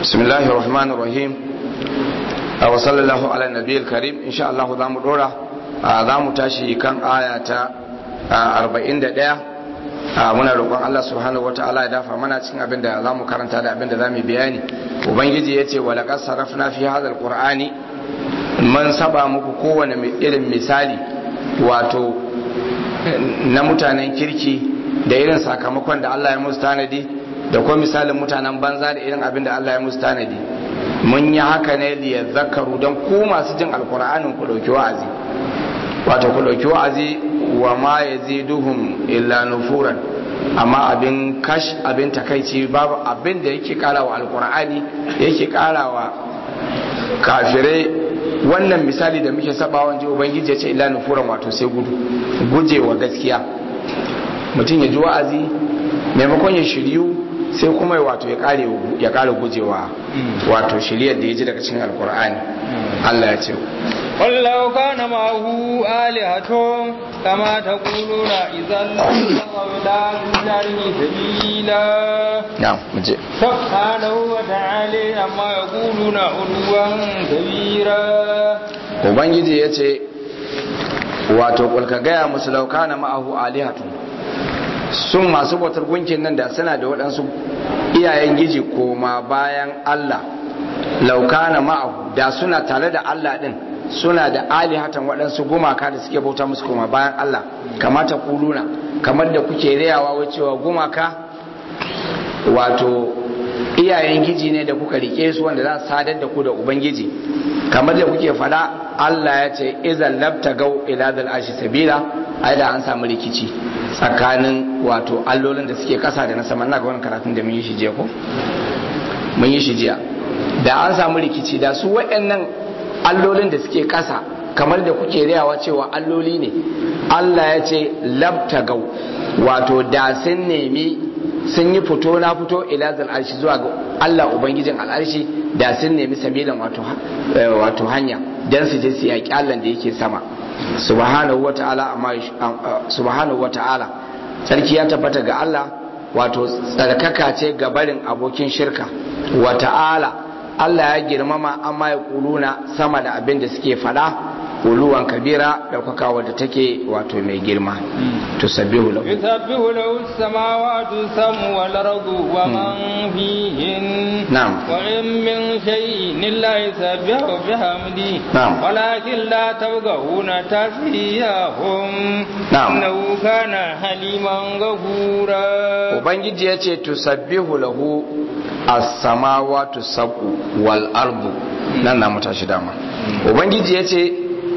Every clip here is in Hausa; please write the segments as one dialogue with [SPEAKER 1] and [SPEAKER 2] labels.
[SPEAKER 1] بسم الله الرحمن الرحيم وصلى الله على النبي الكريم إن شاء الله ذا مدورة ذا متاشي كان آية 41 muna roƙon Allah subhanahu wataala ya dafa mana cikin abin da za mu karanta da abin da za mu bayani ubangiji ya ce wa laqad sarafna fi hadha alqur'ani man saba muku kowane irin misali wato na mutanen kirki da irin sakamakon da Allah ya musu tanadi da kuma misalin mutanen banza da irin abin da Allah ya musu tanadi mun yi haka ne liya zakaru don ku masu jin alkur'anin ku ɗauki wa'azi wato ku ɗauki wa'azi wa ma ya duhun illa nufuran amma abin kash abin takaici babu abin da yake kara wa alkur'ani yake kara wa kafirai wannan misali da muke sabawan ji ubangiji ya ce illa nufuran wato sai gudu gujewa gaskiya mutum ya ji wa'azi maimakon ya shiryu sai kuma wato ya kare ya kare gujewa wato shiriyar da ya ji daga cikin alkur'ani Allah ya ce
[SPEAKER 2] wallau kana ma'ahu alihatun kama taquluna idan la ilaha sabila
[SPEAKER 1] na'am muje
[SPEAKER 2] subhanahu wa ta'ala amma yaquluna ulwan kabira
[SPEAKER 1] ubangiji ya ce wato kulka gaya musu laukana ma'ahu alihatun sun masu bautar gunkin nan da suna da waɗansu iyayen giji koma bayan Allah laukana ma'ahu da suna tare da Allah ɗin suna da alihatan waɗansu gumaka da suke bauta musu koma bayan Allah kamata kuluna kamar da kuke rayawa wacewa gumaka wato iyayen giji ne da kuka rike su wanda za su sadar da ku da ubangiji kamar da kuke fada Allah ya ce izan labta gau ila zal ashi sabila ai da an samu rikici tsakanin wato allolin da suke kasa da na sama na ga wani karatun da mun yi shi jiya ko mun yi shi jiya da an samu rikici da su waɗannan allolin da suke kasa kamar da kuke rayawa cewa alloli ne Allah ya ce labta gau wato da sun nemi sun yi fito na fito ila zal arshi zuwa ga Allah ubangijin al'arshi da sun nemi sabilan wato wato hanya dan su je su yaki Allah da yake sama subhanahu wata'ala amma subhanahu wata'ala sarki ya tabbata ga Allah wato tsarkaka ce ga barin abokin shirka wata'ala Allah ya girmama amma ya kuluna sama da abin da suke fada uluwan kabira ɗaukaka wadda take wato mai girma tusabbihu lahu
[SPEAKER 2] yusabbihu lahu as-samawati samu wal ardu wa man fihin
[SPEAKER 1] na'am
[SPEAKER 2] wa in min shay'in illa yusabbihu bihamdi
[SPEAKER 1] Na'am.
[SPEAKER 2] walakin la tawgahuna tasbihahum
[SPEAKER 1] Na'am.
[SPEAKER 2] innahu kana haliman ghafura
[SPEAKER 1] ubangiji ya ce tusabbihu lahu as-samawati sab'u wal ardu nan na mutashi dama ubangiji ya ce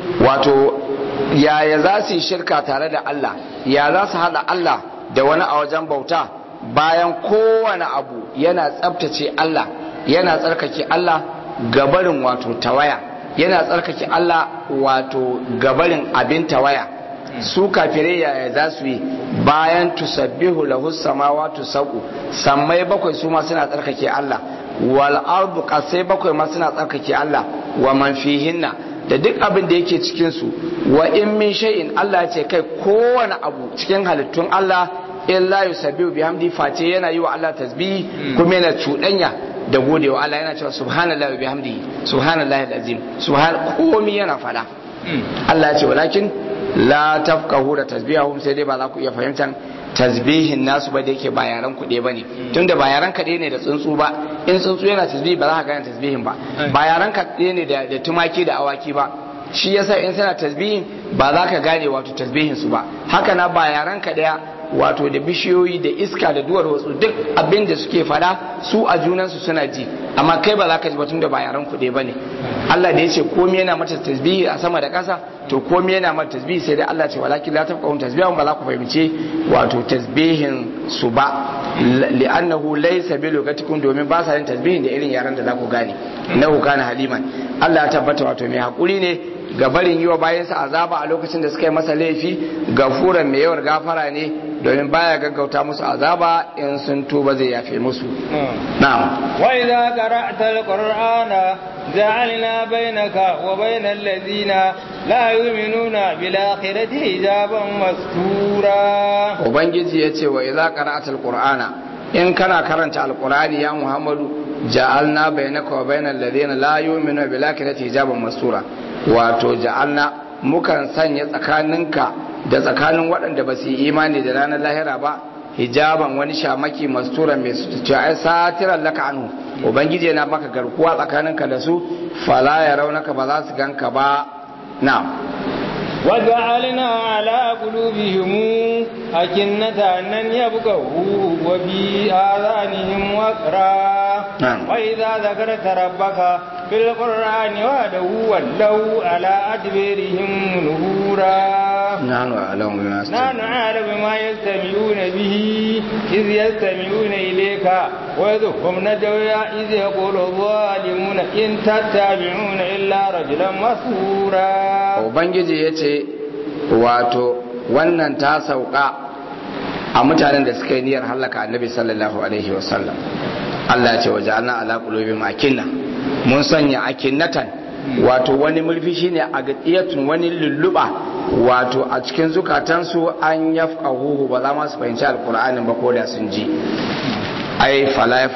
[SPEAKER 1] wato yaya za su yi shirka tare da Allah ya za su hada Allah da wani a wajen bauta bayan kowane abu yana tsabtace Allah yana tsarkake Allah gabarin wato tawaya yana tsarkake Allah wato gabarin abin tawaya su kafirai yaya za su yi bayan tusabbihu lahu samawati sab'u sammai bakwai su ma suna tsarkake Allah wal ardu qasai bakwai ma suna tsarkake Allah wa man fihinna da duk abin da yake cikin su wa in min shay'in Allah ya ce kai kowane abu cikin halittun Allah illa yusabbihu bihamdi face yana yi wa Allah tasbihi kuma yana cuɗanya da godewa Allah yana cewa subhanallahi wa bihamdihi subhanallahi alazim subhan komai yana fada Allah ya ce walakin la tafkahu da tasbihahum sai dai ba za ku iya fahimtar tasbihin nasu ba da yake ba yaran kuɗe ba ne tunda ba yaran kaɗe ne da tsuntsu ba in tsuntsu yana tasbihi ba za ka gane tasbihin ba ba yaran kaɗe ne da da tumaki da awaki ba shi yasa in suna tasbihin ba za ka gane wato tasbihin su ba haka na ba yaran ka ɗaya wato da bishiyoyi da iska da duwar wasu duk abin da suke fada su a junansu suna ji amma kai ba za ka ji ba tunda ba yaran kuɗe ba ne Allah da ya ce komai yana mata tasbihi a sama da ƙasa to komai yana mata tasbihi sai dai Allah ce walakin la tafqahun tasbihahum ba za ku fahimci wato tasbihin su ba li'annahu laysa bi lugatikum domin ba sa yin tasbihin da irin yaran da za ku gane innahu kana haliman Allah ya tabbata wato mai hakuri ne ga barin yi wa bayansa azaba a lokacin da suka yi masa laifi gafuran mai yawar gafara ne domin baya gaggauta musu azaba in sun tuba zai yafe musu na'am
[SPEAKER 2] wa idza qara'ta al-qur'ana ja'alna bainaka wa bainal ladina la yu'minuna bil akhirati hijaban mastura
[SPEAKER 1] ubangiji yace wa idza qara'ta al-qur'ana in kana karanta alqur'ani ya muhammadu ja'alna bainaka wa bainal ladina la yu'minuna bil akhirati hijaban mastura wato ja'alna mukan sanya tsakaninka da tsakanin waɗanda ba su yi imani da ranar lahira ba hijaban wani shamaki masturan mai su ce ai satiran laka anhu ubangiji yana maka garkuwa tsakaninka da su fala ya raunaka ba za su ganka ba na'am
[SPEAKER 2] وجعلنا على قلوبهم أكنة أن يبقوا وفي آذانهم وقرا
[SPEAKER 1] نعم.
[SPEAKER 2] وإذا ذكرت ربك في القرآن وحده ولوا على أدبارهم نفورا
[SPEAKER 1] نحن أعلم بما
[SPEAKER 2] نحن أعلم بما يستمعون به إذ يستمعون إليك وإذ هم ندعوا إذ يقول الظالمون إن تتبعون إلا رجلا مسحورا
[SPEAKER 1] ubangiji ya ce wato wannan ta sauka a mutanen da suka yi niyyar hallaka annabi sallallahu alaihi wasallam Allah ya ce waje ana ala qulubihim akinna mun sanya akinnatan wato wani murfi shine a gadiyatun wani lulluba wato a cikin zukatansu an yafqahu ba za ma su fahimci alqur'anin ba ko da sun ji ai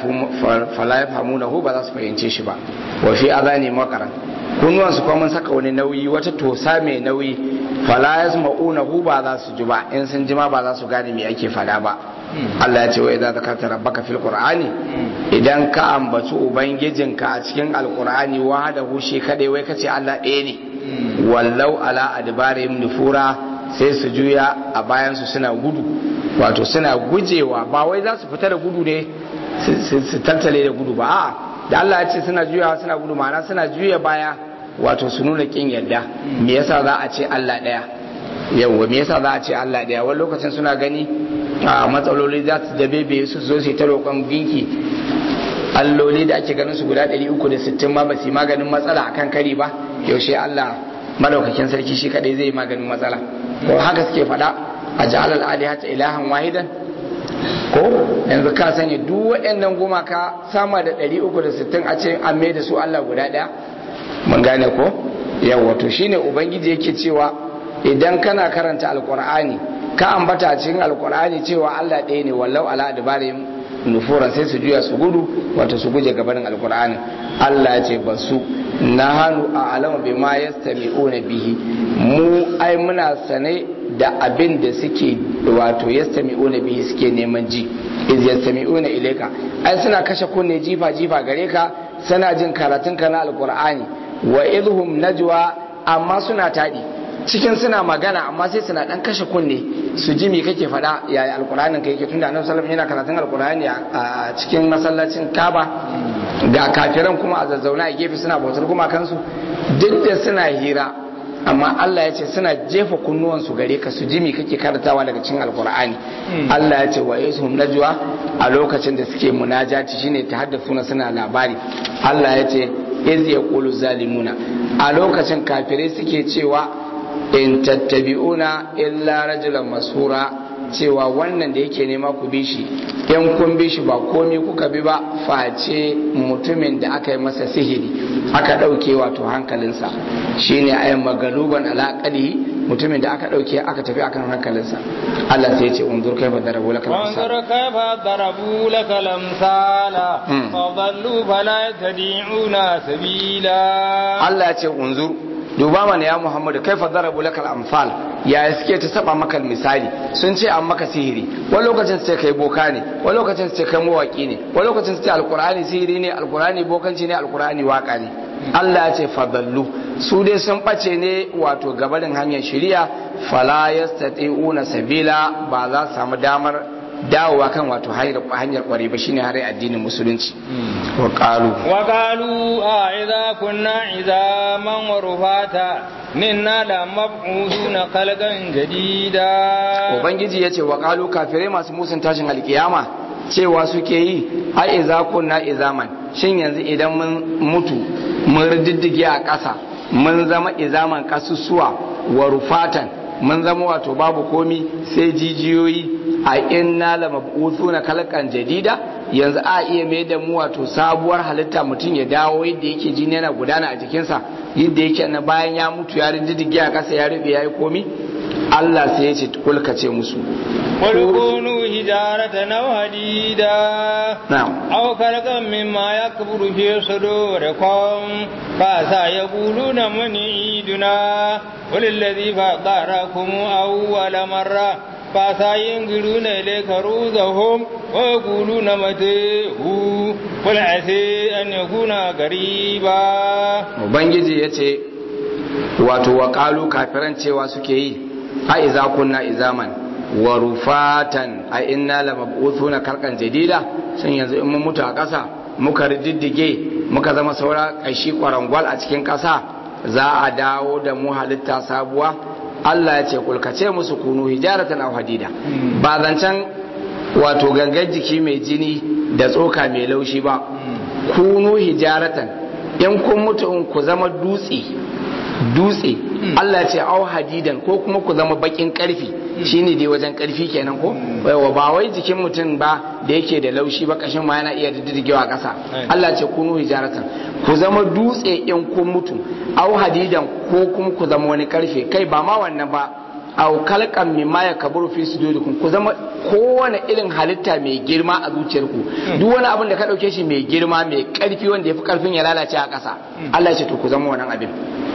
[SPEAKER 1] fala yafhamunahu ba za su fahimce shi ba wa fi adani maqaran kunnuwansu kuma mun saka wani nauyi wata tosa mai nauyi fala yasma'unahu ba za su ji ba in sun ji ma ba za su gane me ake fada ba Allah ya ce wa idza zakarta rabbaka fil qur'ani idan ka ambaci ubangijinka a cikin alqur'ani wahdahu shi kadai wai kace Allah ɗaya ne wallau ala adbarihim nufura sai su juya a bayan su suna gudu wato suna gujewa ba wai za su fita da gudu ne su tattale da gudu ba a'a da Allah ya ce suna juyawa suna gudu ma'ana suna juya baya wato su nuna kin yadda me yasa za a ce Allah daya yawwa me yasa za a ce Allah daya wani lokacin suna gani a matsaloli za su dabebe su zo su ta roƙon ginki alloli da ake ganin su guda 360 ma ba su yi maganin matsala akan kari ba yaushe Allah madaukakin sarki shi kadai zai yi maganin matsala ko haka suke faɗa a ja'al al-alihata ilahan wahidan ko yanzu ka sani duk waɗannan gumaka sama da 360 a ce an mai da su Allah guda ɗaya mun gane ko yawa to shine ubangiji yake cewa idan kana karanta alqur'ani ka ambata cikin alqur'ani cewa Allah ɗaya ne wallau ala adbarihim nufuran sai su juya su gudu wato su guje gabanin alqur'ani Allah ya ce basu nahanu a alama bima yastami'una bihi mu ai muna sane da abin da suke wato yastami'una bihi suke neman ji iz yastami'una ilayka ai suna kashe kunne jifa jifa gare ka suna jin karatun ka na alqur'ani wa idhum najwa amma suna tadi cikin suna magana amma sai suna dan kashe kunne su ji me kake faɗa yaya alqur'anin ka yake tunda annabi sallallahu alaihi wasallam yana karatun alqur'ani a cikin masallacin Kaaba ga kafiran kuma a zazzauna a gefe suna bautar kuma kansu duk da suna hira amma Allah ya ce suna jefa kunnuwansu gare ka su jimi kake karatawa daga cikin alkur'ani Allah ya ce wa yasuhum najwa a lokacin da suke munajati shine tahaddathuna suna labari Allah ya ce iz yaqulu zalimuna a lokacin kafirai suke cewa in tattabi'una illa rajulan masura cewa wannan da yake nema ku bi shi in kun bi shi ba komi kuka bi ba face mutumin da aka yi masa sihiri aka ɗauke wato hankalinsa shine ayan magaluban alaƙalihi mutumin da aka ɗauke aka tafi akan hankalinsa Allah sai ya ce unzur kaifa darabu lakal amsal
[SPEAKER 2] وانظر كيف ضربوا لك الأمثال فضلوا فلا يتبعون سبيلا
[SPEAKER 1] Allah ya ce unzur duba mana ya Muhammadu kaifa darabu lakal amsal ya suke ta saba maka misali sun ce an maka sihiri wani lokacin su ce kai boka ne wani lokacin su ce kai mawaki ne wani lokacin su ce alkur'ani sihiri ne alkur'ani bokanci ne alkur'ani waka ne Allah ya ce fadallu su dai sun bace ne wato gabarin hanyar shari'a fala yastati'una sabila ba za su samu damar dawowa kan wato hanyar kware ba shine har addinin musulunci wa qalu
[SPEAKER 2] وقالوا أإذا كنا عظاما ورفاتا إنا لمبعوثون خلقا جديدا
[SPEAKER 1] ubangiji yace wa qalu kafirai masu musun tashin alkiyama cewa suke yi ai idza kunna izaman shin yanzu idan mun mutu mun riddige a ƙasa mun zama izaman kasusuwa wa rufatan mun zama wato babu komi sai jijiyoyi a inna la mab'uthuna khalqan jadida yanzu a iya mai da mu wato sabuwar halitta mutum ya dawo yadda yake jini yana gudana a jikinsa yadda yake na bayan ya mutu ya riddige a ƙasa ya rube ya yi komi Allah sai ya ce kulka ce musu
[SPEAKER 2] قل كونوا حجارة أو حديدا
[SPEAKER 1] na'am
[SPEAKER 2] أو خلقا مما يكبر في صدوركم فعسى يقولون من يعيدنا قل الذي فطركم أول مرة فعسى ينقلون إليك رؤوسهم ويقولون متى هو قل عسى أن يكون قريبا
[SPEAKER 1] ubangiji ya ce wato wa ƙalu kafiran cewa suke yi a iza kunna izaman wa rufatan a inna la mab'uthuna karkan jadida shin yanzu in mun mutu a ƙasa muka riddige muka zama saura ƙashi kwarangwal a cikin ƙasa za a dawo da mu halitta sabuwa Allah ya ce kulkace musu kunu hijaratan aw hadida ba zancen wato gangan jiki mai jini da tsoka mai laushi ba kunu hijaratan in kun mutu in ku zama dutse dutse Allah ce au hadidan ko kuma ku zama bakin karfi shine dai wajen karfi kenan ko wa ba wai jikin mutum ba da yake da laushi ba kashin ma yana iya diddigewa kasa Allah ce kunu hijaratan ku zama dutse in kun mutu au hadidan ko kuma ku zama wani karfe kai ba ma wannan ba au kalkan mimma ya kaburu fi sudurikum ku zama kowane irin halitta mai girma a zuciyarku duk wani abin da ka dauke shi mai girma mai karfi wanda ya fi karfin ya lalace a ƙasa Allah ya ce to ku zama wannan abin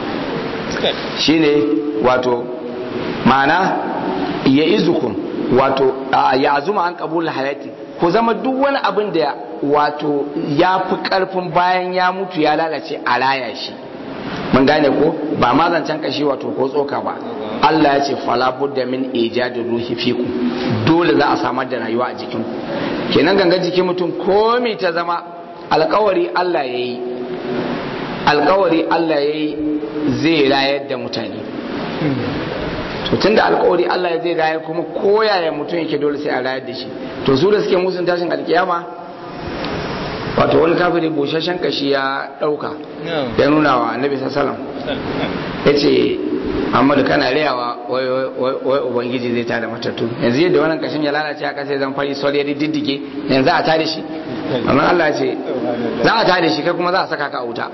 [SPEAKER 1] shine wato ma'ana ya izukum wato ya azuma an kabul hayati ku zama duk wani abin da wato ya fi karfin bayan ya mutu ya lalace a raya shi mun gane ko ba ma zancen kashi wato ko tsoka ba Allah ya ce fala budda min ijadi ruhi fiku dole za a samar da rayuwa a jikin ku kenan gangan jikin mutum komai ta zama alkawari Allah ya yi alkawari Allah ya yi zai rayar da mutane to tunda alkawari Allah ya zai rayar kuma koyaya mutum yake dole sai a rayar da shi to su da suke musun tashin alkiyama wato wani kafiri bushashen kashi ya dauka ya nuna wa annabi sallallahu ya ce Muhammadu kana rayawa wai ubangiji zai tada matattu yanzu yadda wannan kashin ya lalace a kasa zan fari sol ya diddige yanzu a tada shi amma Allah ce za a tada shi kai kuma za a saka ka a wuta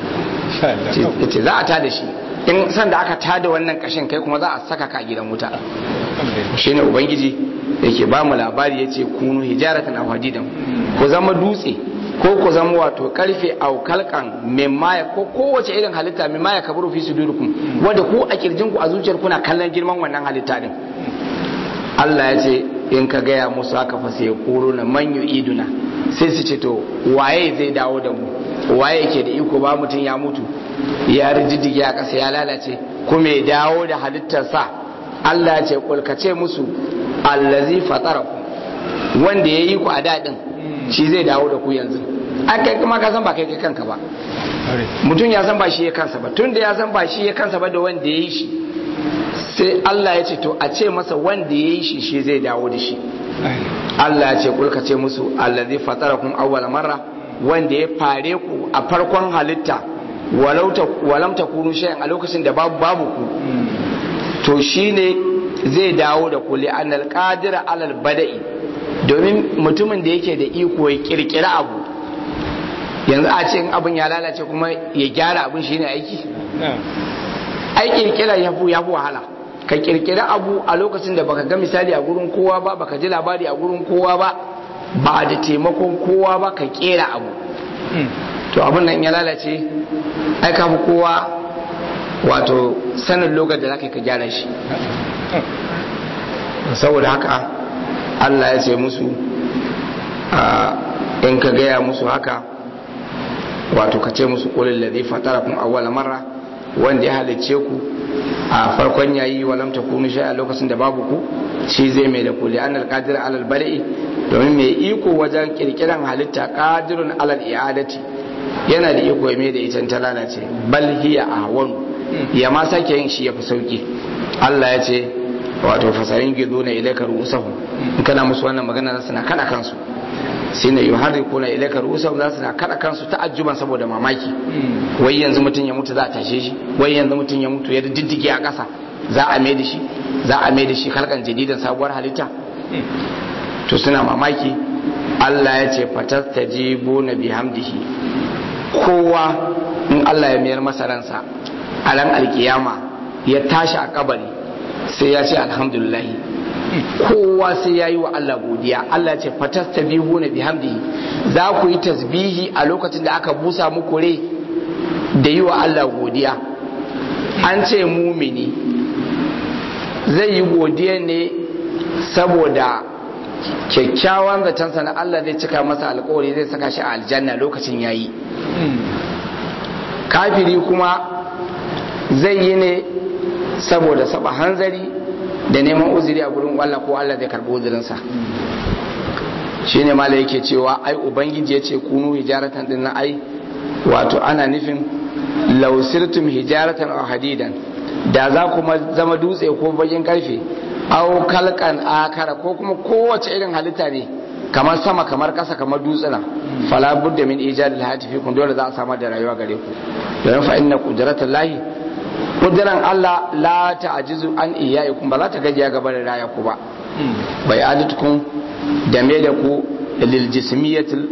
[SPEAKER 1] ce za a tada shi in san da aka tada wannan kashin kai kuma za a saka ka a gidan wuta shine ubangiji yake ba mu labari yace kunu hijaratan aw hadidan ku zama dutse ko ku zama wato karfe au kalkan mimaya ko kowace irin halitta mimaya kaburu fi sudurikum wanda ku a kirjin ku a zuciyar kuna kallon girman wannan halitta din Allah ya ce in ka gaya musu haka fa sai kuro na man iduna sai su ce to waye zai dawo da mu waye yake da iko ba mutum ya mutu ya rijiddige a ƙasa ya lalace kuma ya dawo da halittarsa Allah ya ce kulkace musu allazi fatarakum wanda ya yi ku a daɗin shi zai dawo da ku yanzu an kai kuma ka san ba kai kai kanka ba mutum ya san ba shi ya kansa ba tun da ya san ba shi ya kansa ba da wanda ya yi shi sai Allah ya ce to a ce masa wanda ya yi shi shi zai dawo da shi Allah ya ce kulka ce musu allazi fatarakum awwala marra wanda ya fare ku a farkon halitta walam takunu shay'an a lokacin da babu babu ku to shine zai dawo da ku li'annal qadira alal bada'i domin mutumin da yake da iko ya kirkira abu yanzu a ce in abin ya lalace kuma ya gyara abin shine aiki ai kirkira ya fi wahala ka kirkira abu a lokacin da baka ga misali a gurin kowa ba baka ji labari a gurin kowa ba ba da taimakon kowa ba ka kera abu to abin nan ya lalace ai ka fi kowa wato sanin lokacin da za ka gyara shi saboda haka Allah ya ce musu in ka gaya musu haka wato ka ce musu ƙulin da zai fatara kun awwala marra wanda ya halicce ku a farkon yayi walam ta kunu shi a lokacin da babu ku shi zai mai da kuli an alƙadir alal bada'i domin mai iko wajen kirkiran halitta ƙadirun alal i'adati yana da iko ya mai da ita ta lalace bal hiya ahwanu ya ma sake yin shi ya fi sauki Allah ya ce wato fasayin gizo na ilaika ru'usahum in kana musu wannan magana za su na kada kansu sai na yuharrikuna ilaika ru'usahum za su na kada kansu ta'ajjuban saboda mamaki wai yanzu mutum ya mutu za a tashe shi wai yanzu mutum ya mutu ya diddige a ƙasa za a mai da shi za a mai da shi kalkan jadidan sabuwar halitta to suna mamaki Allah ya ce fatastajibu na bihamdihi kowa in Allah ya mayar masa ransa a ran alkiyama ya tashi a kabari sai ya ce alhamdulillah kowa sai ya yi wa Allah godiya Allah ce fatastabihu na bihamdihi za ku yi tasbihi a lokacin da aka busa muku rai da yi wa Allah godiya an ce mumini zai yi godiya ne saboda kyakkyawan zatonsa na Allah zai cika masa alkawari zai saka shi a aljanna lokacin yayi kafiri kuma zai yi ne saboda saba hanzari da neman uzuri a gurin Allah ko Allah zai karbi uzurinsa shine mala yake cewa ai ubangiji ya ce kunu hijaratan din na ai wato ana nufin lausirtum hijaratan aw hadidan da za kuma zama dutse ko bakin karfe aw kalkan akara ko kuma kowace irin halitta ne kamar sama kamar kasa kamar dutsuna fala budda min ijadil hatifi kun dole za a samar da rayuwa gare ku don fa inna qudratullahi kudiran Allah la ta'jizu an iyaikum ba za ta gajiya gaba da raya ku ba bai adatukum da me da ku lil jismiyatil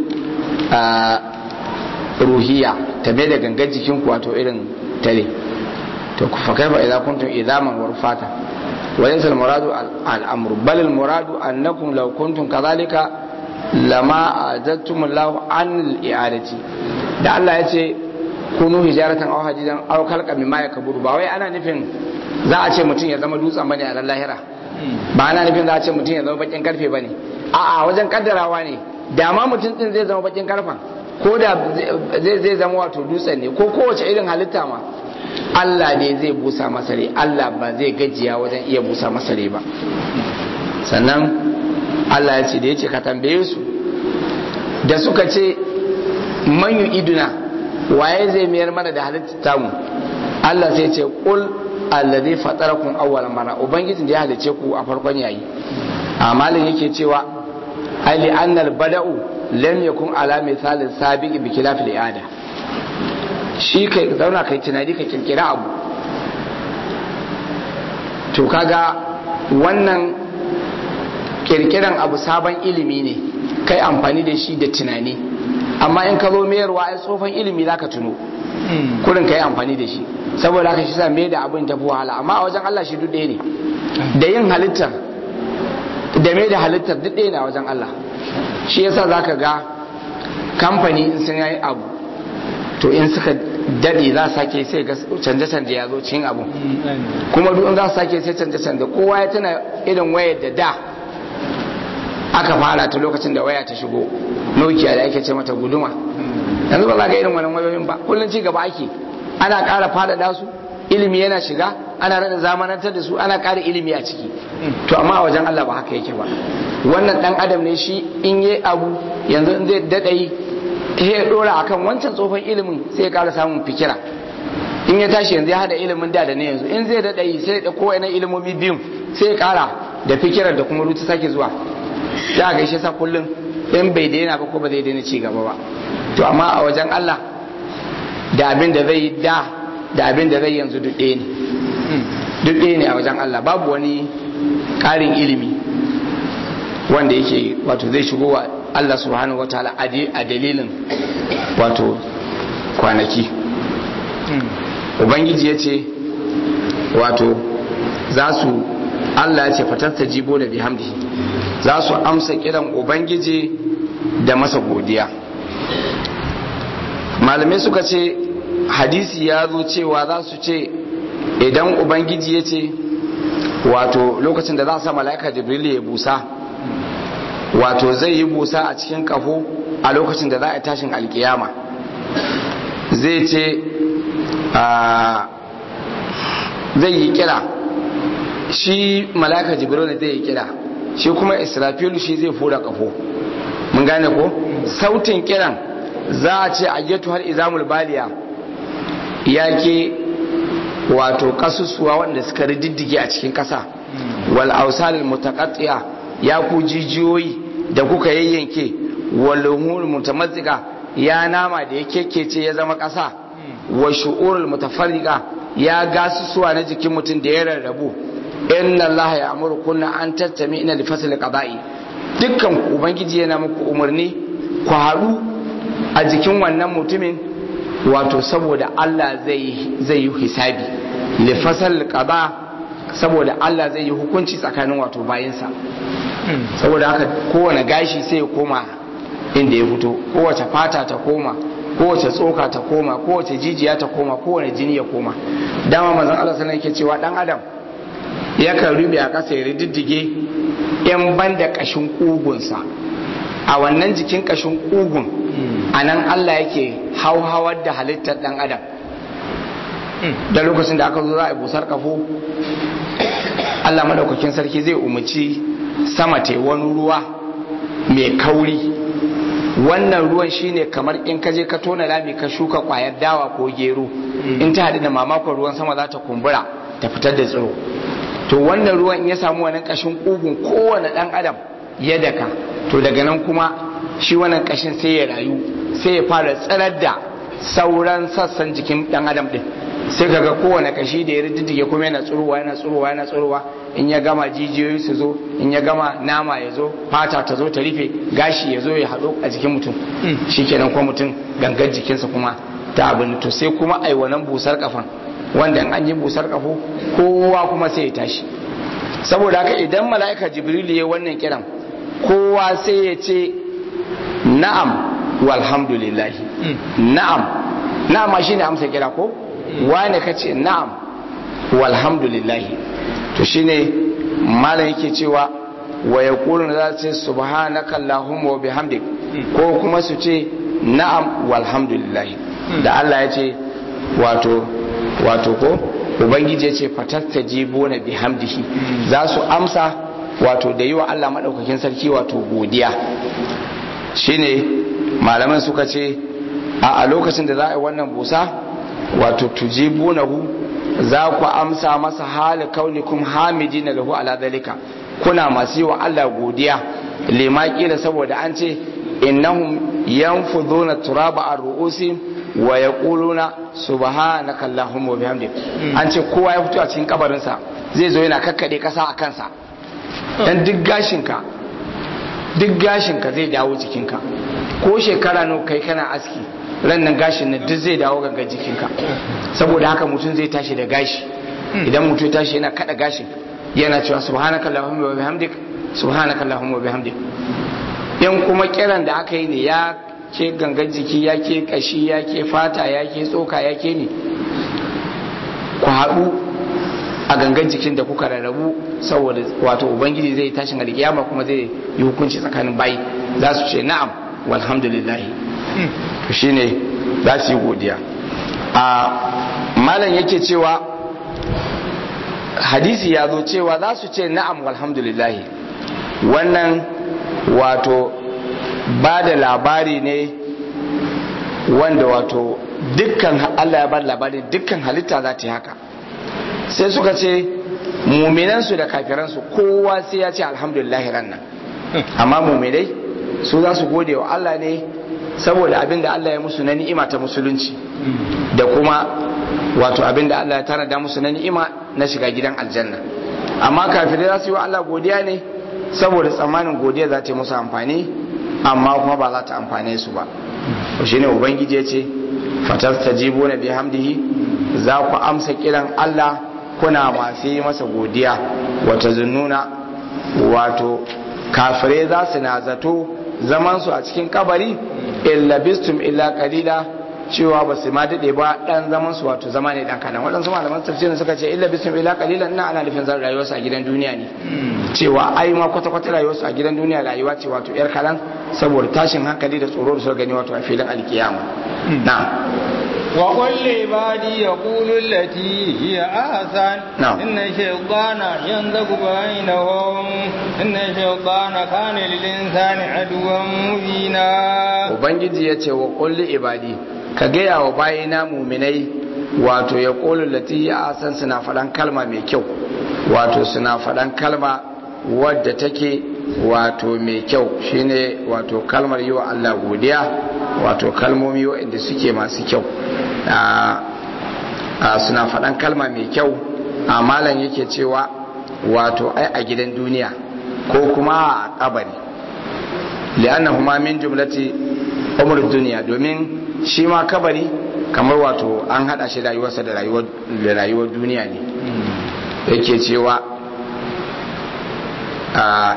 [SPEAKER 1] ruhiya ta me da gangar jikin ku wato irin tare to ku fa kaifa idza kuntum idaman wa rufata wa laysa al muradu al amru bal al muradu annakum law kuntum kadhalika lama azattum Allah an al i'adati da Allah ya ce kunu hijaratan aw hadidan aw khalqa mimma yakburu ba wai ana nufin za a ce mutum ya zama dutsen bane a lahira ba ana nufin za a ce mutum ya zama bakin karfe bane a'a wajen kaddarawa ne da ma mutum din zai zama bakin karfen ko da zai zai zama wato dutsen ne ko kowace irin halitta ma Allah ne zai busa masa rai Allah ba zai gajiya wajen iya busa masa rai ba sannan Allah ya ce da ya ce ka tambaye su da suka ce man iduna waye zai mayar mana da halitta tamu Allah sai ce qul allazi fatarakum awwal mara ubangijin da ya halice ku a farkon yayi amalin yake cewa ali annal bada'u lam yakun ala misalin sabiq bi khilaf al shi kai zauna kai tunani ka kirkira abu to kaga wannan kirkiran abu sabon ilimi ne kai amfani da shi da tunani amma in ka zo mayarwa ai tsofan ilimi zaka tuno kurin ka yi amfani da shi saboda haka shi sa mai da abin tafi wahala amma a wajen Allah shi duk ɗaya ne da yin halittar da mai da halittar duk ɗaya ne a wajen Allah shi yasa zaka ga kamfani in sun yi abu to in suka daɗe za su sake sai ga canje-canje ya zo cikin abu kuma duk in za su sake sai canje-canje kowa ya tana irin wayar da da aka fara ta lokacin da waya ta shigo nokia da ake ce mata guduma yanzu ba za ka irin wannan wayoyin ba kullum ci gaba ake ana ƙara faɗaɗa su ilimi yana shiga ana rada zamanantar da su ana ƙara ilimi a ciki to amma a wajen Allah ba haka yake ba wannan dan adam ne shi in yi abu yanzu in zai daɗa yi ya ɗora akan wancan tsofan ilimin sai ya ƙara samun fikira in ya tashi yanzu ya hada ilimin da da ne yanzu in zai daɗa yi sai ya ɗauko wani ilimomi biyun sai ya ƙara da fikirar da kuma rutu sake zuwa ya gaishe sa kullum in bai daina ba ko ba zai daina ci gaba ba to amma a wajen Allah da abin da zai da da abin da zai yanzu duk ɗaya ne duk ɗaya ne a wajen Allah babu wani ƙarin ilimi wanda yake wato zai shigo wa Allah subhanahu wataala a dalilin wato kwanaki ubangiji ya ce wato za su Allah ya ce fatasta jibo da bihamdi za su amsa kiran ubangiji da masa godiya malamai suka ce hadisi ya zo cewa za su ce idan ubangiji ya ce wato lokacin da za a sa mala'ika jibril ya busa wato zai yi busa a cikin kafo a lokacin da za a tashin alkiyama zai ce zai yi kira shi mala'ika jibril ne zai yi kira shi kuma israfilu shi zai fura kafo mun gane ko sautin kiran za a ce a getu har izamul baliya ya ke wato kasusuwa wanda suka rididdige a cikin kasa wal ausalil mutaqatti'a ya ku jijiyoyi da kuka yayyanke wal lumul mutamazzika ya nama da ya kekkece ya zama kasa wa shu'urul mutafarriqa ya gasusuwa na jikin mutum da ya rarrabu inna allaha ya'muru kunna an tattami ina li fasl qada'i dukkan ubangiji yana muku umarni ku haɗu a jikin wannan mutumin wato saboda Allah zai zai yi hisabi li fasl qada saboda Allah zai yi hukunci tsakanin wato bayinsa saboda haka kowane gashi sai ya koma inda ya fito kowace fata ta koma kowace tsoka ta koma kowace jijiya ta koma kowane jini ya koma dama manzon Allah sallallahu alaihi cewa dan adam yakan rube a ƙasa ya riddige yan banda kashin kugunsa a wannan jikin kashin kugun a nan Allah yake hauhawar da halittar dan adam da lokacin da aka zo za a yi busar kafo Allah madaukakin sarki zai umarci sama ta wani ruwa mai kauri wannan ruwan shine kamar in ka je ka tona rami ka shuka kwayar dawa ko gero in ta haɗu da mamakon ruwan sama za ta kumbura ta fitar da tsiro to wannan ruwan in ya samu wannan kashin ƙugun kowane ɗan adam ya daka to daga nan kuma shi wannan kashin sai ya rayu sai ya fara tsirar da sauran sassan jikin ɗan adam ɗin sai kaga kowane kashi da ya riddige kuma yana tsurowa yana tsurowa yana tsurowa in ya gama jijiyoyi su zo in ya gama nama ya zo fata ta zo ta rufe gashi ya zo ya haɗu a jikin mutum shikenan kuma mutum gangar jikinsa kuma ta abin to sai kuma ai wannan busar kafan wanda an yi busar kafo kowa kuma sai ya tashi saboda haka idan mala'ika jibril ya wannan kiran kowa sai ya ce na'am walhamdulillah na'am na'am shine amsa kira ko wane ka ce na'am walhamdulillahi to shine malam yake cewa wa ya na za su ce subhanaka allahumma wa bihamdik ko kuma su ce na'am walhamdulillahi da Allah ya ce wato wato ko ubangiji ya ce fatatta jibo na bihamdihi za su amsa wato da yi wa Allah maɗaukakin sarki wato godiya shine malaman suka ce a lokacin da za a yi wannan busa wato tujibunahu za ku amsa masa hali kaunikum hamidina lahu ala dalika kuna masu yi wa Allah godiya lima kila saboda an ce innahum yanfuduna turaba ar-ru'usi wa yaquluna subhanaka allahumma wa bihamdik an ce kowa ya fito a cikin kabarin sa zai zo yana kakkade kasa a kansa dan duk gashinka duk gashinka zai dawo jikinka ko shekara nawa kai kana aski ran nan gashin nan duk zai dawo gangan jikinka saboda haka mutum zai tashi da gashi idan mutum ya tashi yana kada gashin yana cewa subhanaka allahumma wa bihamdik subhanaka allahumma wa bihamdik yan kuma kiran da aka yi ne ya ke gangan jiki ya ke kashi ya ke fata ya ke tsoka ya ke ne ku haɗu a gangan jikin da kuka rarrabu saboda wato ubangiji zai tashin alkiyama kuma zai yi hukunci tsakanin bayi za su ce na'am walhamdulillahi to shine za su yi godiya a malam yake cewa hadisi ya zo cewa za su ce na'am walhamdulillahi wannan wato ba da labari ne wanda wato dukkan Allah ya ba labari dukkan halitta za ta yi haka sai suka ce muminansu da kafiransu kowa sai ya ce alhamdulillahi rannan amma muminai su za su gode wa Allah ne saboda abin da Allah ya musu na ni'ima ta musulunci da kuma wato abin da Allah ya tanada musu na ni'ima na shiga gidan aljanna amma kafirai za su yi wa Allah godiya ne saboda tsammanin godiya za ta yi musu amfani amma kuma ba za ta amfane su ba shi ne ubangiji ya ce fatastajibu na bihamdihi za ku amsa kiran Allah kuna masu yi masa godiya wata zununa wato kafirai za su na zato zamansu a cikin kabari illa bistum illa qalila cewa ba su ma dade ba dan zaman su wato zama ne dan kadan waɗansu malaman tafsirin suka ce illa bisum ila qalilan ina ana nufin zan rayuwarsu a gidan duniya ne cewa ai ma kwata kwata rayuwarsu a gidan duniya rayuwa ce wato yar kalan saboda tashin hankali da tsoro da suka gani wato a filin alkiyama na'am
[SPEAKER 2] وقل لعبادي يقول التي هي أحسن
[SPEAKER 1] نعم.
[SPEAKER 2] إن الشيطان ينزغ بينهم إن الشيطان كان للإنسان عدوا مبينا
[SPEAKER 1] ubangiji ya ce wa kulli ibadi ka gaya wa bayina muminai wato ya kulu lati ya san suna faɗan kalma mai kyau wato suna faɗan kalma wadda take wato mai kyau shine wato kalmar yi wa Allah godiya wato kalmomi waɗanda suke masu kyau a- a suna faɗan kalma mai kyau a malam yake cewa wato ai a gidan duniya ko kuma a kabari li'annahuma min jumlati umar duniya domin shi ma kabari kamar wato an hada shi rayuwarsa da rayuwar da rayuwar duniya ne yake cewa a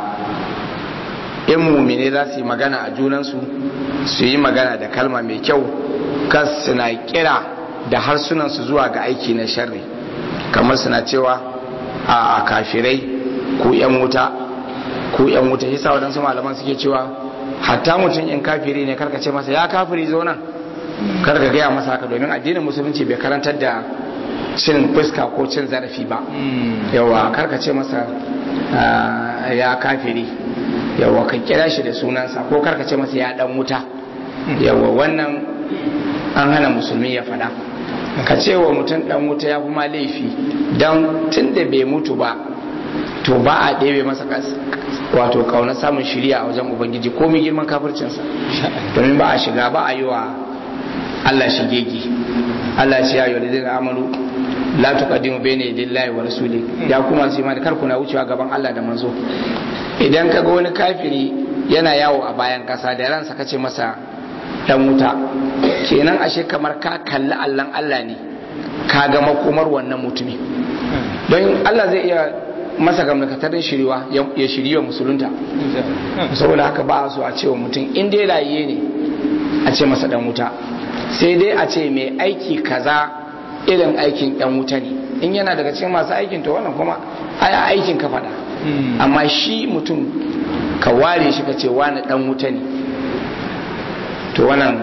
[SPEAKER 1] in mumine za su yi magana a junansu su yi magana da kalma mai kyau kas suna kira da harsunansu zuwa ga aiki na sharri kamar suna cewa a kafirai ku yan wuta ku yan wuta shi sa waɗansu malaman suke cewa hatta mutum in kafiri ne karka ce masa ya kafiri zo nan karka gaya masa haka domin addinin musulunci bai karantar da cin fuska ko cin zarafi ba yawa karka ce masa ya kafiri yawa ka kira shi da sunansa ko karka ce masa ya dan wuta yawa wannan an hana musulmi ya fada ka ce wa mutum dan wuta ya kuma laifi don tun da bai mutu ba to ba a ɗebe masa wato kauna samun shirya a wajen ubangiji ko mai girman kafircinsa domin ba a shiga ba a yi wa Allah shigegi Allah ce ya yi wa amalu la tuqaddimu bayna yadillahi wa rasuli ya kuma su imani kar kuna wucewa gaban Allah da manzo idan ka ga wani kafiri yana yawo a bayan kasa da ransa kace masa dan wuta kenan ashe kamar ka kalli Allahn Allah ne ka ga makomar wannan mutumi don Allah zai iya masa gamnakatarin shiriwa ya shiriwa musulunta saboda haka ba so a cewa mutum in dai rayiye ne a ce masa dan wuta sai dai a ce mai aiki kaza irin aikin yan wuta ne in yana daga cikin masu aikin to wannan kuma aya aikin ka faɗa amma shi mutum ka ware shi ka ce wani dan wuta ne to wannan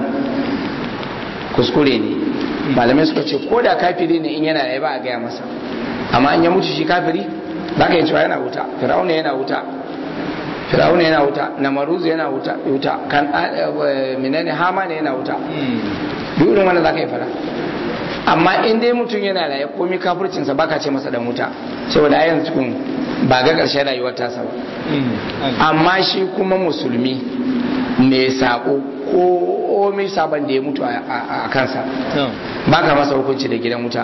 [SPEAKER 1] kuskure ne malamai suka ce ko da kafiri ne in yana da ba a gaya masa amma in ya mutu shi kafiri za ka yi cewa yana wuta fir'auna yana wuta fir'auna yana wuta namaruzu yana wuta wuta kan menene hama ne yana wuta duk irin wannan za ka yi fara amma in dai mutum yana da ya komi kafircinsa baka ce masa dan wuta saboda a yanzu cikin ba ga ƙarshen rayuwar tasa ba amma shi kuma musulmi mai sako ko mai sabon da ya mutu a kansa baka masa hukunci da gidan wuta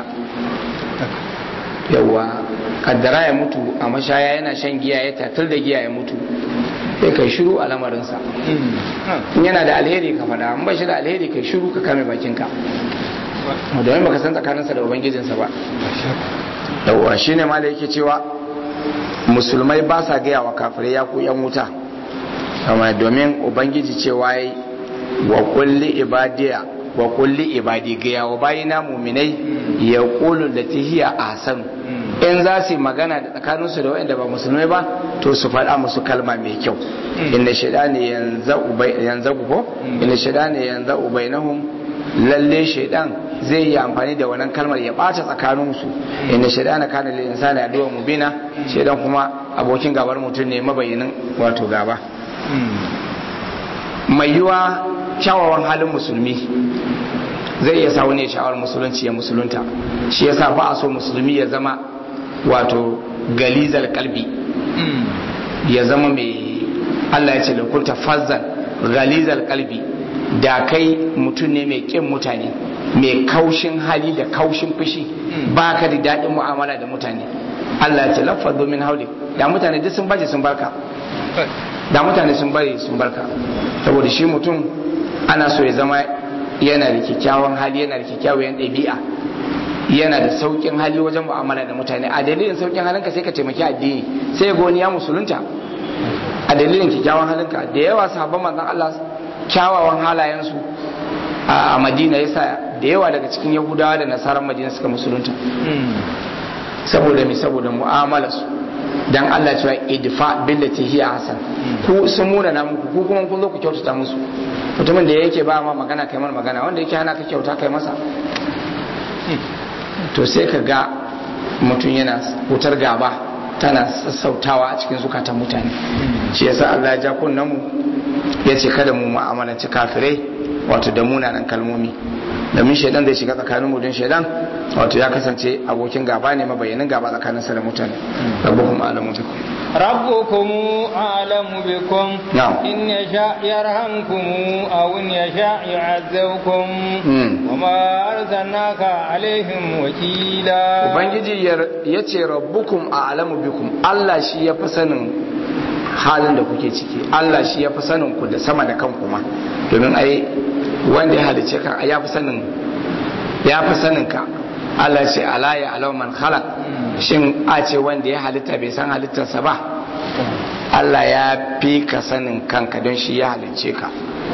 [SPEAKER 1] yawwa kaddara ya mutu a mashaya yana shan giya ya tatar da giya ya mutu sai kai shiru a lamarinsa in yana da alheri ka faɗa an ba shi da alheri kai shiru ka kame bakinka domin baka san tsakaninsa da ubangijinsa ba yawwa shine ma da yake cewa musulmai ba sa gaya wa kafirai ya ku yan wuta amma domin ubangiji cewa yi wa kulli ibadiya wa kulli ibadi gaya wa bayina muminai ya kulu da tihiya a san in za su yi magana da tsakaninsu da waɗanda ba musulmai ba to su faɗa musu kalma mai kyau inda shida ne yanzu ko inda shida ne yanzu ubainahum lalle shaidan zai yi amfani da wannan kalmar ya ɓata tsakaninsu inda shaidan na kana lil insani aduwa mubina shaidan kuma abokin gabar mutum ne mabayinin wato gaba mai yiwa kyawawan halin musulmi zai iya sa wani ya sha'awar musulunci ya musulunta shi yasa ba a so musulmi ya zama wato galizal kalbi ya zama mai Allah ya ce lakunta fazzan galizal kalbi da kai mutum ne mai kin mutane mai kaushin hali da kaushin fushi ba ka da daɗin mu'amala da mutane Allah ya ce lafazzo min hauli da mutane duk sun baje sun barka da mutane sun bari sun barka saboda shi mutum ana so ya zama yana da kyakkyawan hali yana da kyakkyawan ɗabi'a yana da saukin hali wajen mu'amala da mutane a dalilin saukin halinka sai ka taimaki addini sai ga wani ya musulunta a dalilin kyakkyawan halinka da yawa sahabban manzon Allah kyawawan halayensu a Madina yasa da yawa daga cikin Yahudawa da Nasaran Madina suka musulunta saboda me saboda mu'amala su dan Allah cewa idfa billati hiya hasan ku sun muna na muku ku kuma kun zo ku kyautata musu mutumin da yake ba ma magana kai mana magana wanda yake hana ka kyauta kai masa to sai ka ga mutum yana wutar gaba tana sassautawa a cikin zukatan mutane shi yasa Allah ya ja kunnen mu ya ce kada mu mu'amalanci kafirai wato da munanan kalmomi domin shaidan zai shiga tsakanin mu don shaidan wato ya kasance abokin gaba ne mabayyanin gaba tsakanin sa da mutane rabbukum alamu bikum
[SPEAKER 2] ربكم أعلم بكم
[SPEAKER 1] نعم.
[SPEAKER 2] إن يشاء يرحمكم أو إن يشاء يعذبكم
[SPEAKER 1] مم.
[SPEAKER 2] وما أرسلناك عليهم وكيلا
[SPEAKER 1] ubangiji ya ce rabbukum a alamu bikum Allah shi ya fi sanin halin da kuke ciki Allah shi ya fi sanin ku da sama da kanku ma domin ai wanda ya halice ka ya fi sanin ya fi sanin ka Allah ce ala ya alau man khalaq shin a ce wanda ya halitta bai san halittarsa ba Allah ya fi ka sanin kanka don shi ya halicce ka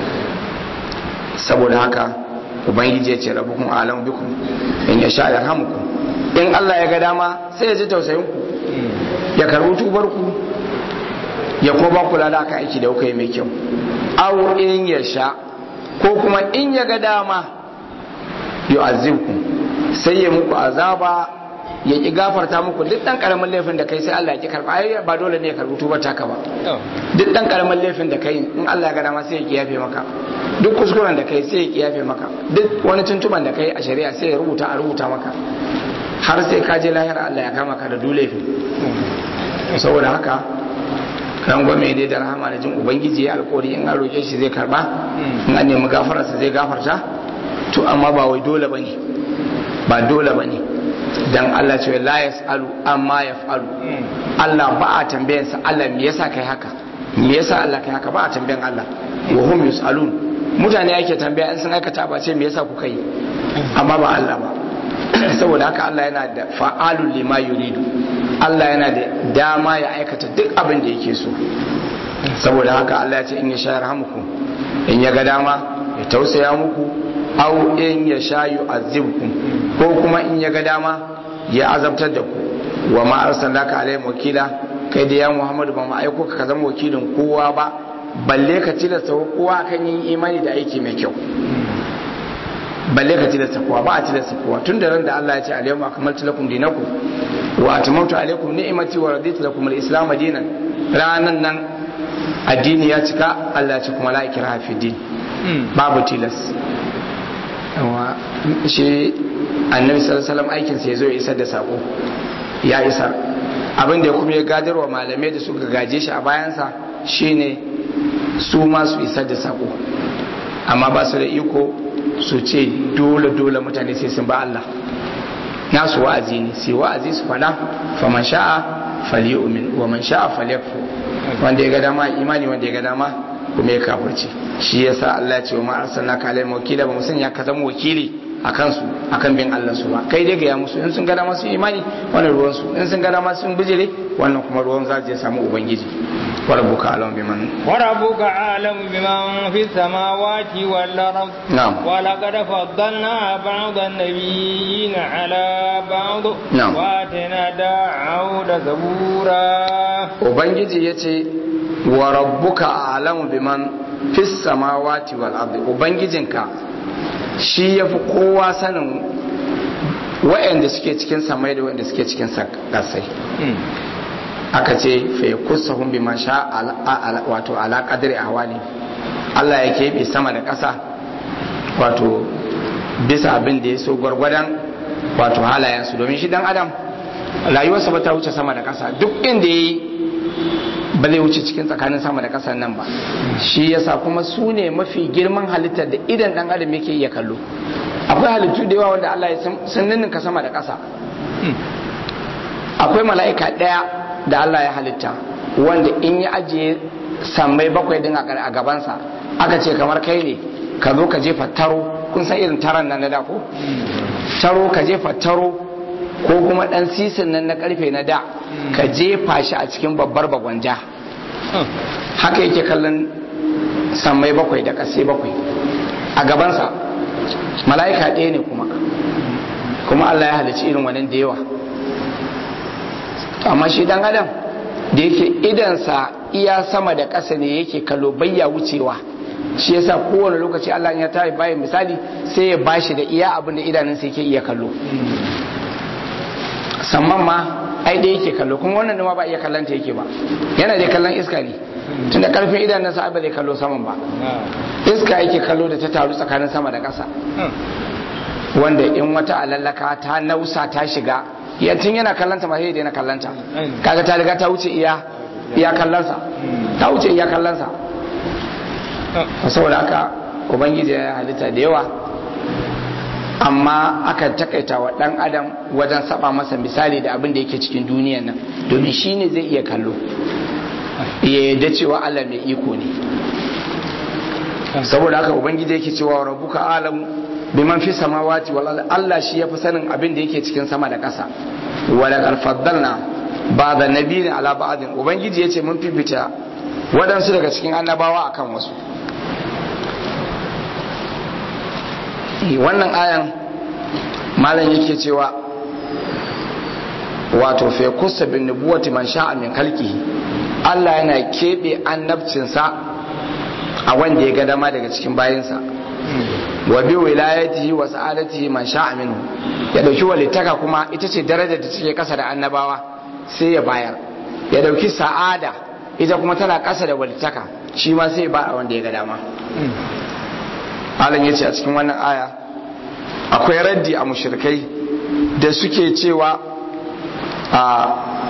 [SPEAKER 1] saboda haka ubangiji ya ce rabukun alam bikum in ya sha yarhamukum in Allah ya ga dama sai ya ji tausayin ku ya karbi tubar ku ya kuma ba kula da aka aiki da kuka yi mai kyau aw in ya sha ko kuma in ya ga dama yu'azzibkum sai ya muku azaba ya ki gafarta muku duk dan karamin laifin da kai sai Allah ya ki karba ai ba dole ne ya karbi tubar taka ba duk dan karamin laifin da kai in Allah ya ga dama sai ya ki yafe maka duk kuskuren da kai sai ya ki yafe maka duk wani tuntuban da kai a shari'a sai ya rubuta a rubuta maka har sai ka je lahira Allah ya kama ka da duk laifin saboda haka kan gwame dai da rahama da jin ubangiji ya alkawari in an roƙe shi zai karba in an nemi gafararsa zai gafarta to amma ba wai dole bane ba dole bane dan Allah ce la yasalu amma yafalu Allah ba a tambayan sa Allah me yasa kai haka me yasa Allah kai haka ba a tambayan Allah wa hum yusalun mutane ake tambaya in sun aikata ba ce me yasa kuka yi amma ba Allah ba saboda haka Allah yana da fa'alul lima yuridu Allah yana da dama ya aikata duk abin da yake so saboda haka Allah ya ce in ya sha yarhamuku in ya ga dama ya tausaya muku aw in ya sha yu'azzibkum ko kuma in ya ga dama ya azabtar da ku wa ma arsalnaka alaihim wakila kai da ya Muhammadu ba mu aiko ka zama wakilin kowa ba balle ka tilasta kowa kan yin imani da aiki mai kyau balle ka tilasta kowa ba a tilasta kowa tun da ran da Allah ya ce alayhi akmaltu lakum dinakum wa atmamtu alaykum ni'mati wa raditu lakum al-islam dinan ranan nan addini ya cika Allah ya ce kuma la ikraha fi din babu tilas amma shi annabi sallallahu alaihi wasallam aikin sa yazo ya isar da sako ya isar abin da kuma ya gadarwa malamai da suka gaje shi a bayansa shine su ma su isar da sako amma ba su da iko su ce dole dole mutane sai sun ba Allah nasu wa'azi ne sai wa'azi su fada faman sha'a falyu'min wa man sha'a falyakfur wanda ya ga dama imani wanda ya ga dama kuma ya kafirce shi yasa Allah ya ce wa ma arsalnaka alaihim wakila ba musan ya ka zama wakili akan su akan bin Allah su ba kai dai ga ya musu in sun ga dama su imani wannan ruwan su in sun ga dama sun bijire wannan kuma ruwan za je samu ubangiji وربك أعلم بمن
[SPEAKER 2] وربك أعلم بمن في السماوات والأرض
[SPEAKER 1] نعم
[SPEAKER 2] ولقد فضلنا بعض النبيين على بعض
[SPEAKER 1] نعم
[SPEAKER 2] وآتينا داود زبورا
[SPEAKER 1] Ubangiji ya ce wa rabbuka a'lamu biman fis samawati wal ardi Ubangijinka shi yafi kowa sanin wa'anda suke cikin samai da wa'anda suke cikin kasai aka ce fa yakussahum bima sha wato ala qadri ahwali Allah ya keɓe sama da ƙasa wato bisa abin da ya so gwargwadon wato halayensu domin shi dan adam rayuwarsa ba ta wuce sama da ƙasa duk inda ya yi ba zai wuce cikin tsakanin sama da ƙasar nan ba shi yasa kuma su ne mafi girman halittar da idan dan adam yake iya kallo akwai halittu da yawa wanda Allah ya san ninninka sama da ƙasa akwai mala'ika ɗaya da Allah ya halitta wanda in ya ajiye sammai bakwai din a gabansa aka ce kamar kai ne ka zo ka jefa taro kun san irin taron nan na da ko taro ka jefa taro ko kuma dan sisin nan na karfe na da ka jefa shi a cikin babbar bagwanja haka yake kallon sammai bakwai da kasai bakwai a gabansa mala'ika ɗaya ne kuma kuma Allah ya halicci irin wannan da yawa amma shi dan adam da yake idansa iya sama da ƙasa ne yake kallo bayya wucewa shi yasa kowane lokaci Allah ya tayi bayan misali sai ya bashi da iya abin da idanunsa yake iya kallo samman ma ai da yake kallo kuma wannan ma ba iya kallon ta yake ba yana da kallon iska ne tunda karfin idanunsa ba zai kallo saman ba iska yake kallo da ta taru tsakanin sama da ƙasa wanda in wata alallaka ta nausa ta shiga yancin yana kallanta ma sai yana kallanta kaga ta riga ta wuce iya iya kallansa ta wuce iya kallansa saboda haka ubangiji ya halitta da yawa amma aka takaita wa dan adam wajen saba masa misali da abin da yake cikin duniyan nan domin shi ne zai iya kallo ya yadda cewa Allah mai iko ne saboda haka ubangiji yake cewa rabbuka alam biman fi samawati wal Allah shi yafi sanin abin da yake cikin sama da ƙasa wa laqad faddalna ba'da nabiyyin ala ba'din ubangiji yace mun fifita waɗansu daga cikin annabawa akan wasu wannan ayan malam yake cewa wato fa kusa bin nubuwati man sha'a min khalqihi Allah yana kebe annabcinsa a wanda ya ga dama daga cikin bayinsa wa bi wilayatihi wa sa'adatihi man sha'a minhu ya dauki walitaka kuma ita ce darajar da take kasa da annabawa sai ya bayar ya dauki sa'ada ita kuma tana kasa da walitaka shi ma sai ba a wanda ya ga dama Allah ya ce a cikin wannan aya akwai raddi a mushrikai da suke cewa a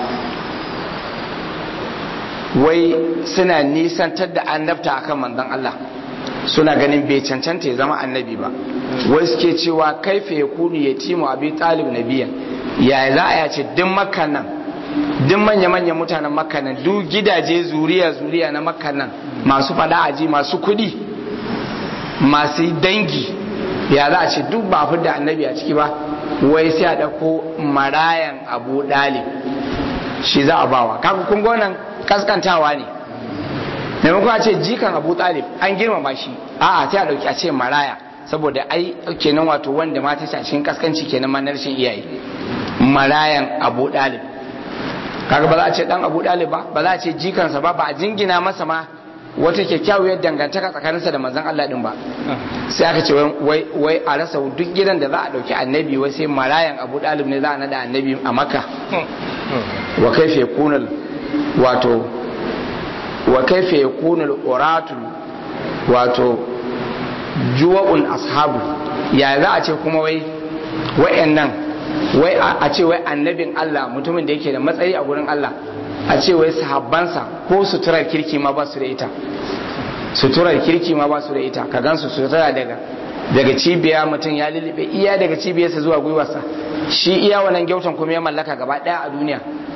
[SPEAKER 1] wai suna nisantar da annabta akan manzon Allah suna ganin bai cancanta ya zama annabi ba wai suke cewa kaifa ya kunu ya timu abi talib nabiyan ya za a yace duk makka nan duk manya-manyan mutanen makka nan duk gidaje zuriya zuriya na makka nan masu fada aji masu kudi masu dangi ya za a ce duk ba fi da annabi a ciki ba wai sai a ɗauko marayan abu ɗalib shi za a bawa kaga kun gonan kaskantawa ne maimakon a ce jikan abu ɗalib an girmama shi a'a sai a ɗauki a ce maraya saboda ai kenan wato wanda mata a cikin kaskanci kenan ma na rashin iyaye marayan abu ɗalib kaga ba za a ce dan abu ɗalib ba ba za a ce jikansa ba ba a jingina masa ma wata kyakkyawar dangantaka tsakaninsa da manzon Allah din ba sai aka ce wai wai a rasa duk gidan da za a dauki annabi wai sai marayan Abu Dalib ne za a nada annabi a Makka wa kaifa yakunu wato wa kaifa yakunu uratu wato juwa'un ashabu ya za a ce kuma wai wayannan wai a ce wai annabin Allah mutumin da yake da matsayi a gurin Allah a ce wai sahabbansa ko suturar kirki ma ba su da ita suturar kirki ma ba su da ita ka gansu sutura daga daga cibiya mutum ya lulluɓe iya daga cibiyarsa zuwa gwiwarsa shi iya wannan gyautan kuma ya mallaka gaba ɗaya a duniya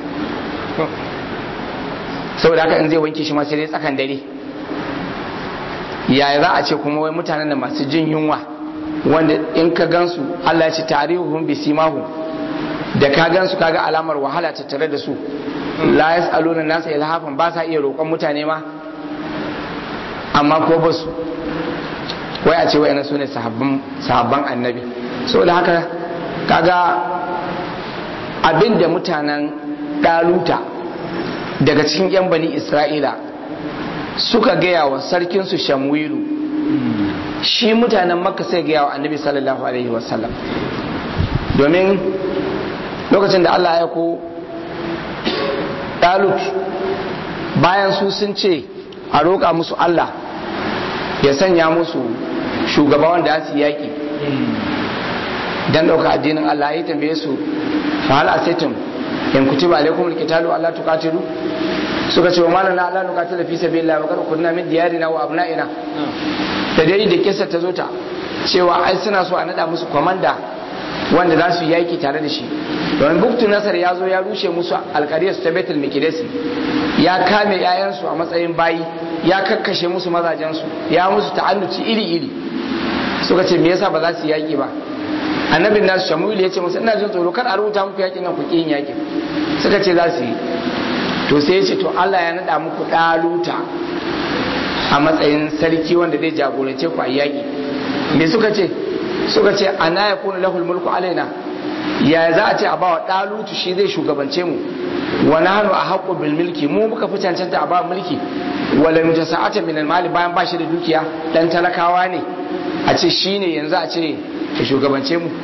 [SPEAKER 1] saboda haka in zai wanke shi ma sai dai tsakan dare yaya za a ce kuma wai mutanen da masu jin yunwa wanda in ka gansu Allah ya ce tarihuhum bisimahu da ka gansu kaga alamar wahala tattare da su la yas'aluna nasa ilhafan ba sa iya roƙon mutane ma amma ko ba su wai a ce wai su ne sahabban annabi saboda haka kaga abin da mutanen ɗaluta daga cikin 'yan bani isra'ila suka gaya wa sarkinsu shamwilu shi mutanen makka sai gaya wa annabi sallallahu alaihi wasallam domin lokacin da allah ya ko ɗalut bayan su sun ce a roƙa musu allah ya sanya musu shugaba wanda ya su yaƙi don ɗauka addinin allah ya tambaye su fahal asaitum in kutiba alaikum alqitalu alla tuqatilu suka ce wa malana alla nuqatila fi sabilillah wa qad kunna min diyarina wa abna'ina da dai da kissa ta zo ta cewa ai suna so a nada musu komanda wanda za su yaki tare da shi domin buktu nasar ya zo ya rushe musu alkariyar su ta betul mikidesi ya kame 'ya'yansu a matsayin bayi ya kakkashe musu mazajensu ya musu ta'annuci iri-iri suka ce me yasa ba za su yaki ba annabin nasu shamuil ya ce musu ina jin tsoro kar a rubuta muku yakin nan ku yin yakin suka ce za su yi to sai ya ce to Allah ya nada muku daluta a matsayin sarki wanda zai jagorance ku a yaki me suka ce suka ce ana ya kuna lahul mulku alaina ya za a ce a bawa dalutu shi zai shugabance mu wa nahnu ahqqu bil mulki mu muka fi cancanta a ba mulki wala mutasa'ata min al mali bayan ba shi da dukiya dan talakawa ne a ce shine yanzu a ce ya shugabance mu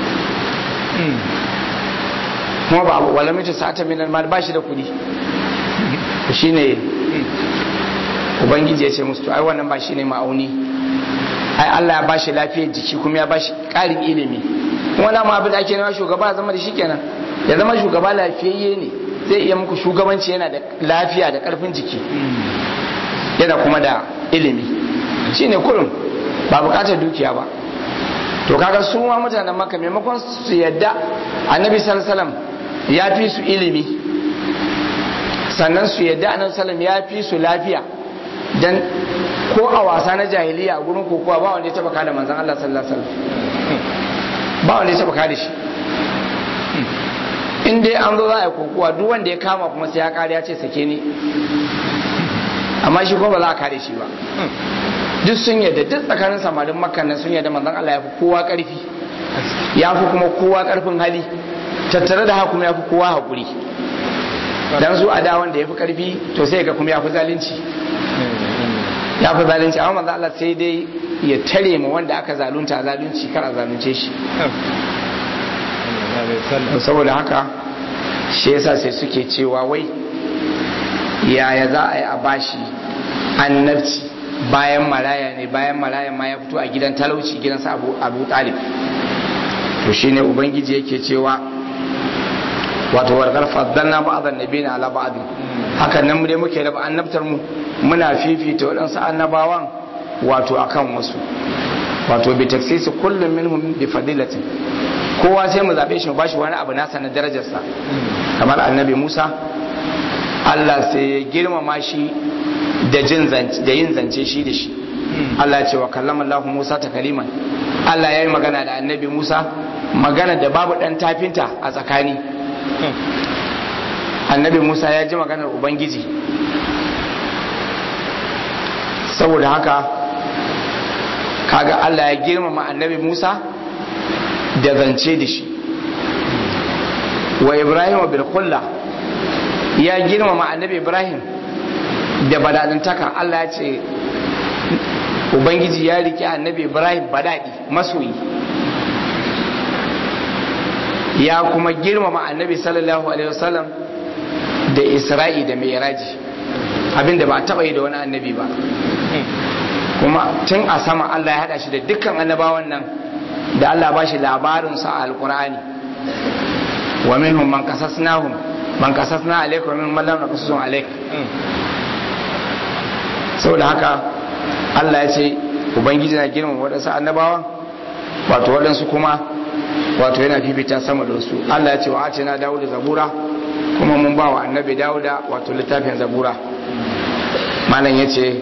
[SPEAKER 1] kuma ba wala mutu sa'ata min al ba shi da kudi shine ubangiji ya ce musu to ai wannan ba shine ma'auni ai Allah ya bashi lafiyar jiki kuma ya bashi ƙarin ilimi kuma na ma abin da ake nema shugaba ya zama da shi kenan ya zama shugaba lafiyayye ne zai iya muku shugabanci yana da lafiya da ƙarfin jiki yana kuma da ilimi shine kurum ba buƙatar dukiya ba to kaga su ma mutanen maka maimakon su yadda annabi sallallahu ya fi su ilimi sannan su yadda annabi sallallahu ya fi su lafiya dan ko a wasa na jahiliya a gurin kokowa ba wanda ya taba kada manzon Allah sallallahu alaihi wasallam ba wanda ya taba kada shi in dai an zo za a yi kokuwa duk wanda ya kama kuma sai ya kare ya ce sake ni amma shi kuma ba za a kare shi ba duk sun yadda duk tsakanin samarin makka nan sun yadda manzon Allah ya fi kowa karfi ya fi kuma kowa karfin hali tattare da haka kuma ya fi kowa hakuri dan su a da wanda ya fi karfi to sai ga kuma ya fi zalunci ya fi zalunci amma manzon Allah sai dai ya tare ma wanda aka zalunta zalunci kar a zalunce shi saboda haka shi yasa sai suke cewa wai yaya za a yi a bashi annabci bayan maraya ne bayan maraya ma ya fito a gidan talauci gidansa abu, abu talib to shine ubangiji yake cewa wato warkar faddalna ba'dhan nabiyina ala ba'd hakan nan mu dai muke raba annabtar mu muna fifita waɗansu annabawan wato akan wasu wato bi taksisi kullum minhum bi fadilatin kowa sai mu zabe shi mu bashi wani abu nasa na darajarsa kamar annabi Musa Allah sai ya girmama shi da jin zance da yin zance shi da shi Allah ya ce wa kallama Allah Musa ta kaliman Allah ya yi magana da annabi Musa magana da babu dan tafinta a tsakani annabi Musa ya ji maganar Ubangiji saboda haka kaga Allah ya girmama annabi Musa da zance da shi wa Ibrahim bil kulla ya girmama annabi Ibrahim da badadantaka Allah ya ce Ubangiji ya rike annabi Ibrahim badadi masoyi ya kuma girmama annabi sallallahu alaihi wasallam da Isra'i da Mi'raji abinda ba taba yi da wani annabi ba kuma tun a sama Allah ya hada shi da dukkan annabawan nan da Allah ba shi labarin sa a alqur'ani wa minhum man qasasnahum man qasasna alayka wa minhum man lam naqasusum alayk saboda haka Allah ya ce ubangiji na girmama waɗansu annabawan wato waɗansu kuma wato yana fifita sama da wasu Allah ya ce wa ace na dawo da zabura kuma mun ba wa annabi dawuda wato littafin zabura malam ya ce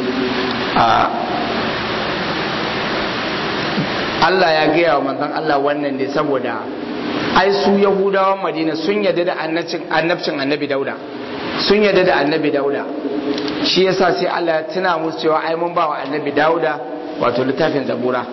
[SPEAKER 1] Allah ya gaya wa manzon Allah wannan ne saboda ai su yahudawan madina sun yadda da annabcin annabi dauda sun yadda da annabi dauda shi yasa sai Allah ya tuna musu cewa ai mun ba wa annabi dauda wato littafin zabura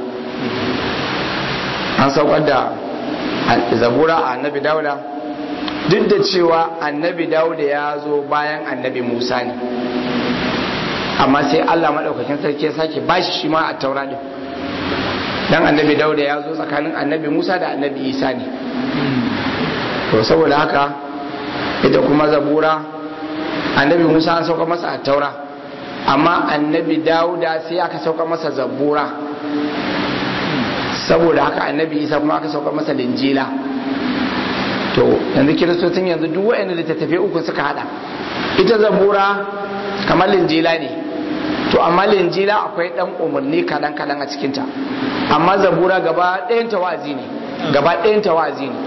[SPEAKER 1] an saukar da zabura a annabi dauda duk da cewa annabi dauda ya zo bayan annabi musa ne amma sai allah maɗaukakin sarki ya sake bashi shi ma a taura ɗin dan annabi dauda ya zo tsakanin annabi musa da annabi isa ne to saboda haka ita kuma zabura annabi musa an sauka masa a taura amma annabi dauda sai aka sauka masa zabura saboda haka annabi isa kuma aka sauka masa linjila to yanzu kiristocin yanzu duk wa'anda littattafai uku suka hada ita zabura kamar linjila ne to amma linjila akwai dan umarni kadan kadan a cikinta amma zabura gaba ɗayan tawazi ne gaba ɗayan tawazi ne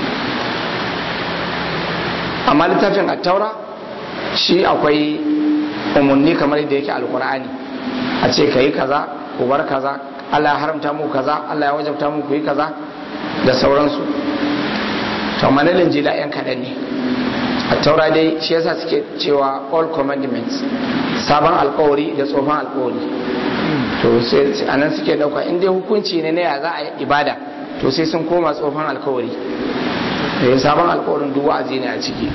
[SPEAKER 1] amma littafin attaura shi akwai umarni kamar yadda yake alkur'ani a ce ka yi kaza ku bar kaza Allah ya haramta muku kaza Allah ya wajabta muku yi kaza da sauransu to amma na linjila yan kaɗan ne a taura dai shi yasa suke cewa all commandments sabon alkawari da tsohon alkawari to sai anan suke dauka in dai hukunci ne na ya za a yi ibada to sai sun koma tsohon alkawari da sabon alkawarin duk wa'azi ne a ciki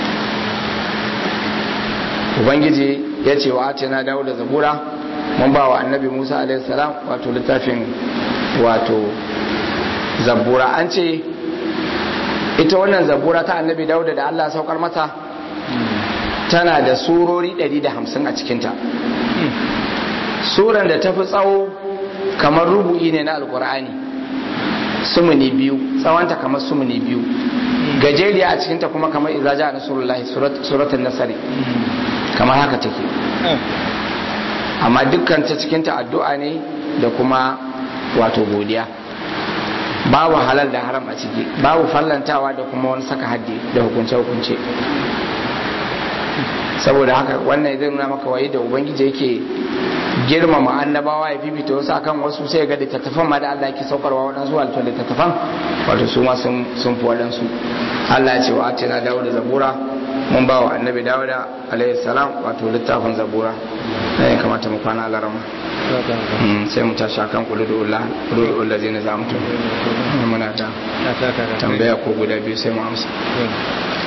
[SPEAKER 1] ubangiji ya ce wa ace na dawo da zabura mun ba wa annabi musa alaihi salam wato littafin wato zabura an ce ita wannan zabura ta annabi dauda da allah saukar mata tana da surori 150 a cikinta suran da ta fi tsawo kamar rubu'i ne na alkur'ani sumuni biyu tsawonta kamar sumuni biyu gajeriya a cikinta kuma kamar izaja a nasarullahi suratun nasari kamar haka take amma dukkan ta cikinta addu'a ne da kuma wato godiya babu halal da haram a ciki babu fallantawa da kuma wani saka haddi da hukunce-hukunce saboda haka wannan zai nuna maka waye da ubangiji yake girmama annabawa ya fifita wasu akan wasu sai ga littattafan ma da Allah yake saukarwa waɗansu wato littattafan wato su ma sun fi waɗansu Allah ya ce wa atina dawo da zabura mun ba wa annabi dawuda alayhi salam wato littafin zabura ne ya kamata mu kwana larama sai mu tashi akan kuludullah kuludullah zai na zamutu muna da tambaya ko guda biyu sai mu amsa